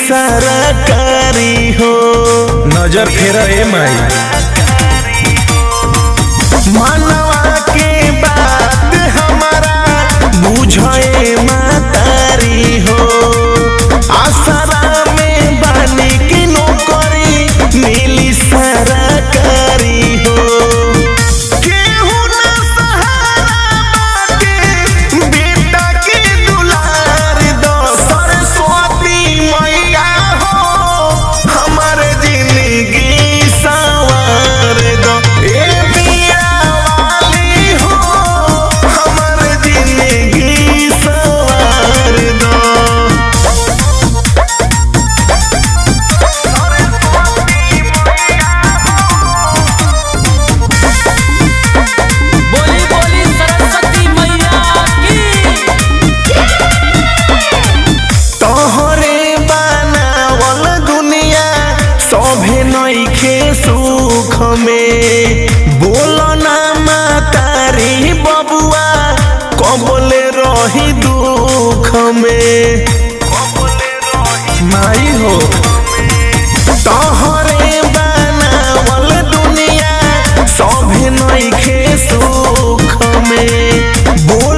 सरकारी हो नजर फेर ए माई मनवा के बात हमारा बुझे मातारी हो आसरा में बानी की नौकरी मिली सरकारी हो केहू ना सहारा बाटे, बेटा के दुलार दो सरस्वती मैया हो हमर जिंदगी सवार दो ए बिया वाली हो हमर जिंदगी सवार दो बोली बोली सरस्वती मैया की तोहरे बनावल दुनिया सभे नइखे सुख में बोल ना मातारी बबुआ कबले रही दुख में माई हो तोहरे बनावल दुनिया सभे नइखे सुख में बोल